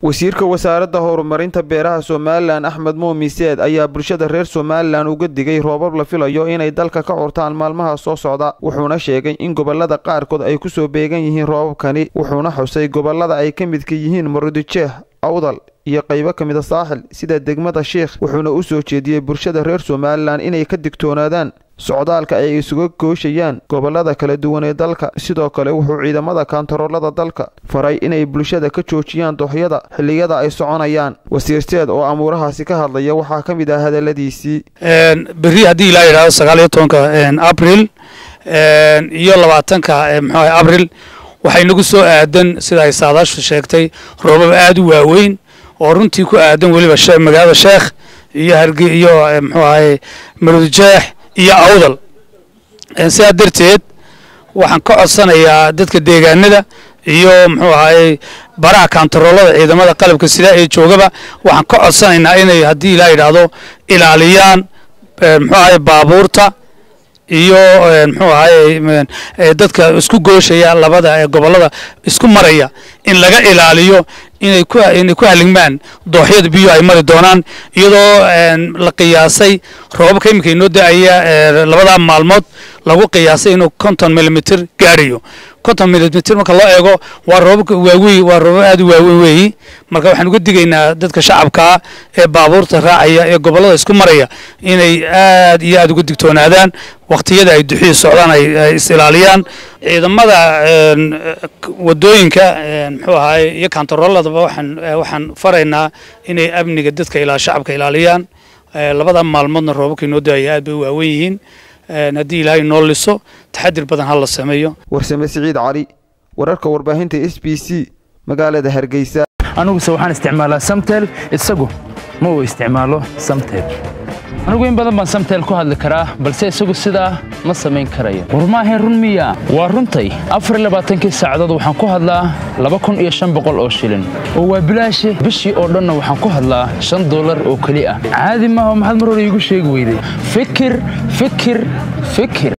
wasiirka wasaaradda horumarinta beeraha somalilan axmed muumin seed ayaa bulshada reer somalilan uga digay roobab la filayo inay dalka ka curtaan maalmaha soo socda wuxuuna sheegay in gobolada qaarkood ay kusoo beegan yihiin roobabkani wuxuuna xusay gobolada ay ka midka yihiin marudijeeh awdal iyo qaybo ka mida saaxil sida degmada sheikh wuxuuna u soo jeediyey bulshada reer somalilan inay ka digtoonaadaan socdaalka ay isuga gooshayaan gobolada kala duwan ee dalka sidoo kale wuxuu ciidamada kaantaroolada dalka faray inay bulshada ka joojiyaan dooxyada xilliyada ay soconayaan wasiir seed oo amuurahaasi ka hadlaya waxaa ka mid ah hadaladiisii berri haddii ilaa yidhahdo sagaal iyo tobanka abril iyo labaatanka mxu abril waxay nagu soo aadan sida ay saadaashu sheegtay roobab aada u waaweyn oo runtii ku aadan weliba magaalada sheekh iyo harge iyo mxuu ahay marudijeex iyo awdal sidaa darteed waxaan ka codsanayaa dadka deegaanada iyo muxuu ahaye baraha kaantaroolada ciidamada qalabka sida ee joogaba waxaan ka codsanaynaa inay haddii ilaa yidhaahdo ilaaliyaan muxuu ahaye baabuurta iyo muxuu ahaye dadka isku gooshaya labada gobolada isku maraya in laga ilaaliyo inay ku inay ku haligmaan dooxyada biyo ay mari doonaan iyadoo la qiyaasay roobabka iminka inoo da-aya labadaa maalmood lagu qiyaasay inuu konton milimitr gaarayo konton milimitr marka loo eego waa roobabka waaweyn waa roobab aada u waaweyn weeyi marka waxaan uga digaynaa dadka shacabkaa ee baabuurta raacaya ee gobolada isku maraya inay aad iyo aada uga digtoonaadaan waktiyada ay duxii socdaan ay is ilaaliyaan ciidamada wadooyinka muxuu ahaye iyo kaantarooladaba waxaan waxaan faraynaa inay amniga dadka ilaa shacabka ilaaliyaan labada maalmoodna roobabka inoo daaya aad bay u waawen yihiin haddii ilaahay noo liso taxadir badan ha la sameeyo warsame siciid cali wararka warbaahinta s b c magaalada hargeysa aniguse waxaan isticmaalaa samtel isagu ma uu isticmaalo samtel anigu in badan baan samtel ku hadli karaa balse isagu sidaa ma samayn karayo war maahayn run miya waa runtay afar labaatankii saacadood waxaan ku hadlaa laba kun iyo shan boqol oo shilin oo waa bilaashe bishii oo dhanna waxaan ku hadlaa shan dollar oo keli ah caadi maaha maxaad mar hore iigu sheegi weyday fikir fikir fikir